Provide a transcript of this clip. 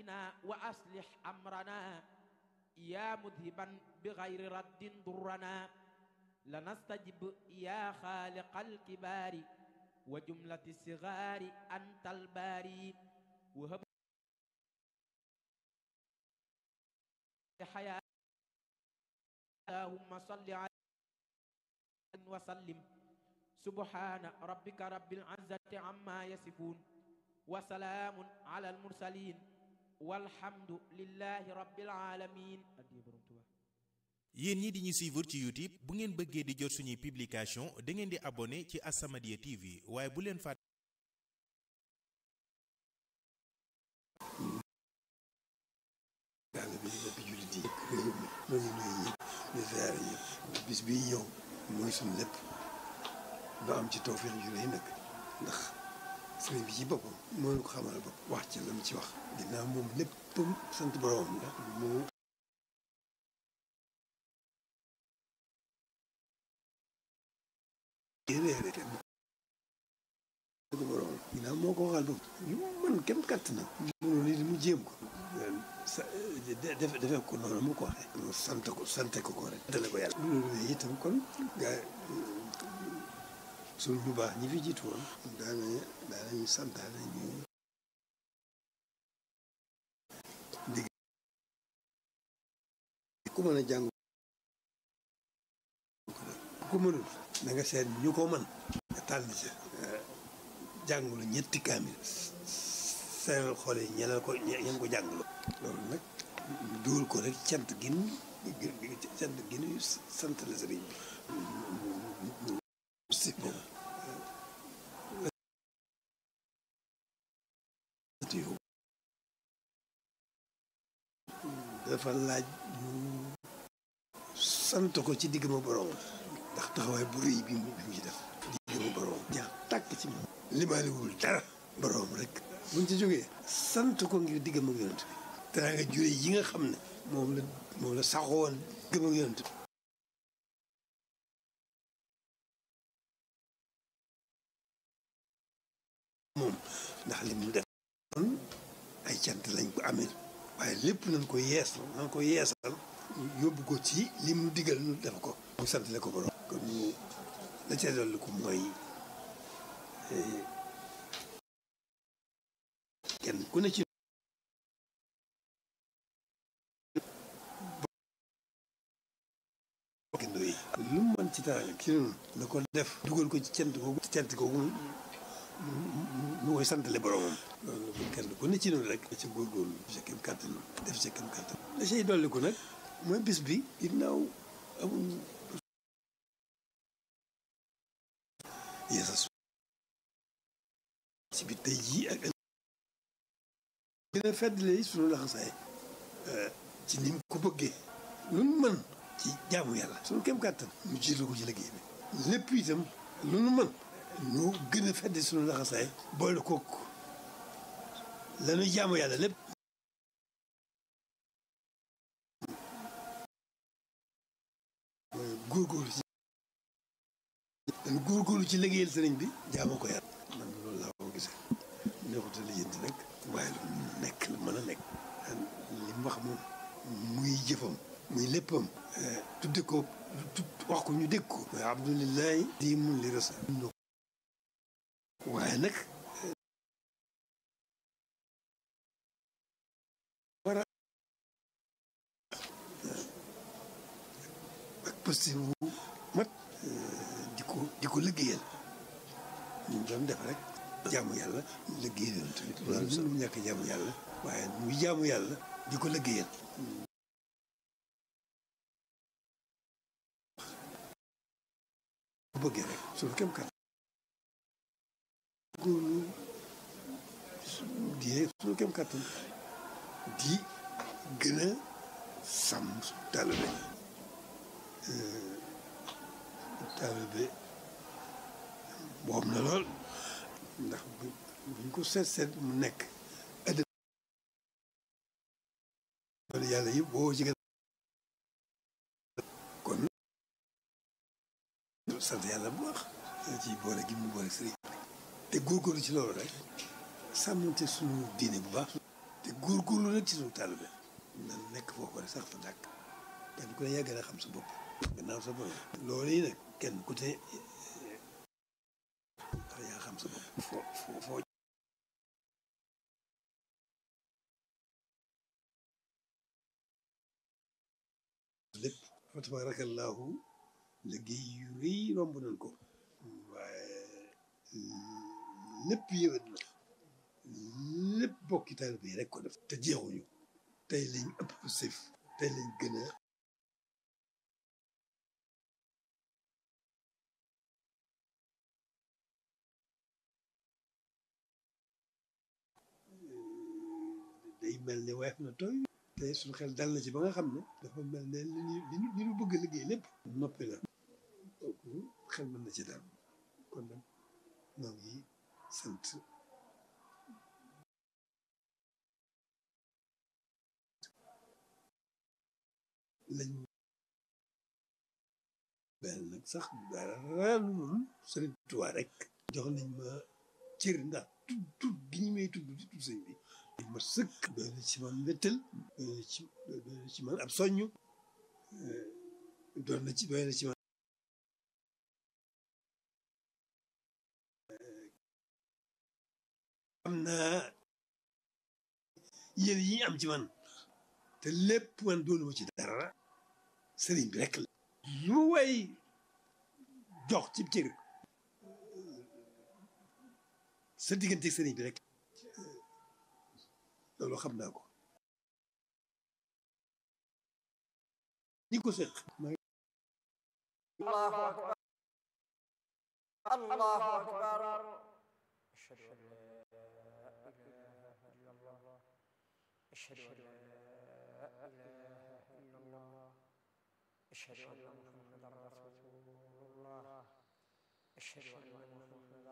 بنا وأصلح أمرنا يا مذهبا بغير رد ضرنا لنستجب يا خالق الكبار وجملة الصغار أنت الباري وهب حياة اللهم صل على وسلم سبحان ربك رب العزة عما يصفون وسلام على المرسلين والحمد لله رب العالمين yéen ñi di ñu suivre ci YouTube bu ngeen bëggee di jot suñuy publication da ngeen di abonné ci As-Samadiyya TV waaye bu leen fàtte yàlla bi lépp jullit yi réew mi noonu nuyu ñëpp di ziare ñëpp bis bii ñëw mooy suñu lépp doo am ci tawfeex ju rëy nag ndax sëriñ bi ci boppam moo ñu ko xamal bopp wax ci la mu ci wax ginnaaw moom léppam sant boroomam la moo réere kenn sant boroomam ginnaaw moo ko waxal bopp ñu mën kenn katt na mënu nit mu jéem ko sa defe defe ko noonu mu ko waxee mu sant ko sante ko ko rek dale ko yàlla loolu itam kon gaa suñ ñu baax ñi fi jiitu woon daana daanañu santaane ñu ndig ku mën a jàng ku mënul na nga seet ñu ko mën nga tànn ca jàngulu ñetti kaamil seeral xool yi ñeneen ko ñeen ko jàngulu loolu nag ñu dóor ko rek cant gin cant gin sant la sëriñ bi si bon dafa laaj ñu sant ko ci digg ma borom ndax taxawaay bu rëy bi mu bi mu ci def digg ma borom jaa tàkk ci moom limaaliwul dara borom rek buñ ci jógee sant ko ngir digg ma yonent bi danaa nga jure yi nga xam ne moom la moom la saxoon digg ma yonent bi moom ndax li mu def kon ay cant lañ ko amee waaye lépp nañ ko yeesal nañ ko yeesal yóbbu ko ci li mu digal nu def ko mu sant le ko borom kon ñu la ca dolli ko mooy kenn ku ne ci bokkindo yi lu mu mën ci taal ci noonu la ko def dugal ko ci cant googu cant googu mu koy santale boromam loolu bu kenn ku ne ci noonu rek ci góorgóorlu sa kem kàttan def sa kem kàttan la say dolli ko nag mooy bis bi ginnaaw amuñ yeesas ci bi tey jii ak gën a feddle sunu laxasaay ci ni mu ko bëggee lu nu mën ci jaamu yàlla sunu kem kàttan mu jiital ko ci liggéey bi lépp itam lu nu mën ñu gën a fedd suñu laxasaay boole kook lañuy jaamu yàlla lépp góorgóorlu ci dañ góorgóorlu ci liggéeyal sëriñ bi jaamu ko yàlla man loolu laa ko gisee neexuta lijjanti nag waaye lu nekk lu mën a nekk li mu wax moom muy jëfam muy léppam tudde ko wax ko ñu dégg ko waaye abdulilahi di mun li rasa waaye nag war a ak poste bu mat di ko di ko liggéeyal ñu doon def rek jaamu yàlla liggéeyal tamit loolu sax mu ñàkk jaamu yàlla waaye muy jaamu yàlla di ko liggéeyal bu bëggee rek suñu kem kat góorlu di suñu kem kàttan di gën a sàmm taalibe taalibe boobu na lool ndax buñ ko seet seet mu nekk ëddë loolu yàlla yëpp boo ci gën kon sant yàlla bu baax ci boole gi mu boole sëriñ te góorgóorlu ci loolu rek sàmmante suñu diine bu baax te góorgóorlu nag ci suñu taalibe nan nekk foofu rek sax fa dàkk kenn ku ne yaa gën a xam sa bopp gannaaw sa bopp loolu yi nag kenn ku ne yaa xam sa bopp foo foo foo lépp fa tabaarakallaahu liggéey yu rëy romb nañ ko waaye lépp yëwét na lépp bokki taalibe yi rek ko def te jeexuñu tey lañ ëpp sëf tey lañ gën a day mel ne weef na tooy te suñu xel dal na ci ba nga xam ne dafa mel ne li ñu li ñu li ñu bëgg a liggéey lépp noppi na kooku xel mën na ci dal kon nag ñoo ngi sant lañ benn nag sax dara lu dul Sëriñ Tuubaa rek jox nañ ma cër ndax tudd tudd gi ñu may tudd di tudd sëñ bi dañ ma sëkk doy na ci man mbéttal doy na ci doy na ci man ab soññu doon na ci doy na ci man am naa yéen yi am ci man te lépp man doonu ma ci dara sëriñ bi rek la lu way jox ci cër sa diggante sëriñ bi rek loolu xam naa ko ñi ko seq الله أكبر الله أكبر أشهد أن لا إله إلا الله أشهد أن لا إله إلا الله أشهد أن محمدا رسول الله أشهد أن